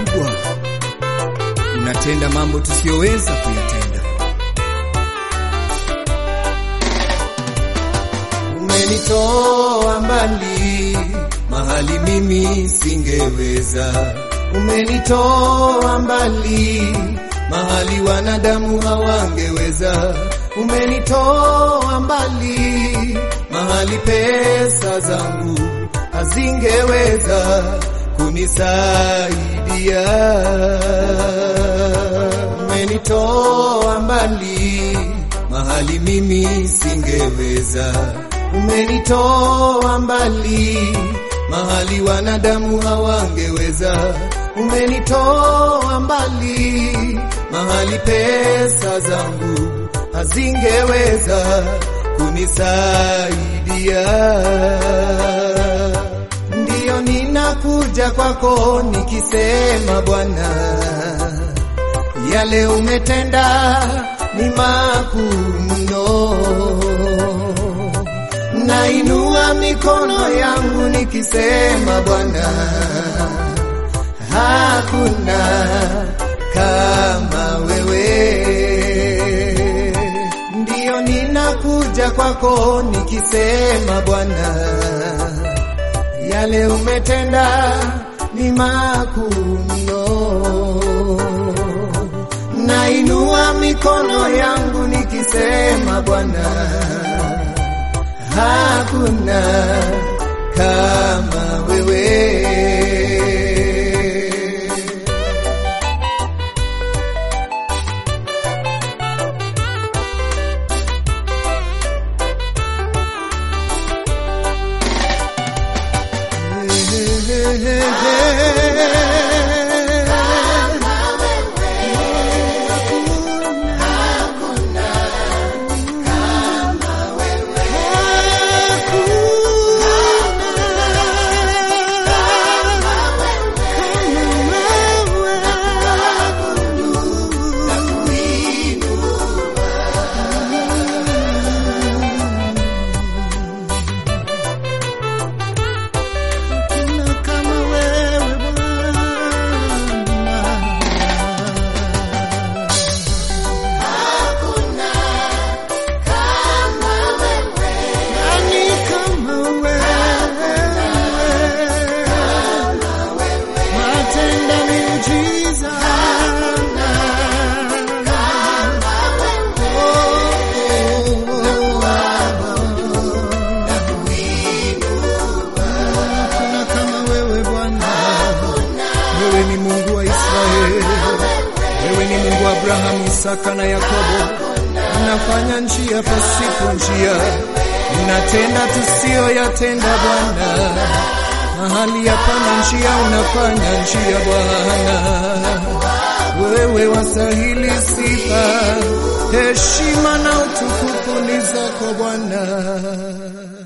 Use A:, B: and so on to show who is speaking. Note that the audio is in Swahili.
A: mkubwa, unatenda mambo tusiyoweza kuyatenda. Umenitoa mbali mahali mimi singeweza, umenitoa mbali mahali wanadamu hawangeweza, umenitoa mbali mahali pesa zangu hazingeweza kunisaidia. Umenitoa mbali mahali mimi singeweza, umenitoa mbali mahali wanadamu hawangeweza, umenitoa mbali mahali pesa zangu hazingeweza kunisaidia. Ndiyo ninakuja kwako nikisema, Bwana, yale umetenda ni makuu mno. Nainua mikono yangu nikisema, Bwana, hakuna kama wewe. Ndiyo ninakuja kwako nikisema, Bwana, yale umetenda ni makuu mno. Nainua mikono yangu nikisema, Bwana, hakuna kama wewe. Wewe ni Mungu wa Israeli, wewe ni Mungu wa Abrahamu, Isaka na Yakobo. Unafanya njia pasipo njia, unatenda tusiyoyatenda Bwana. Mahali hapana njia, unafanya njia Bwana. Wewe wastahili sifa, heshima na utukufu ni zako Bwana.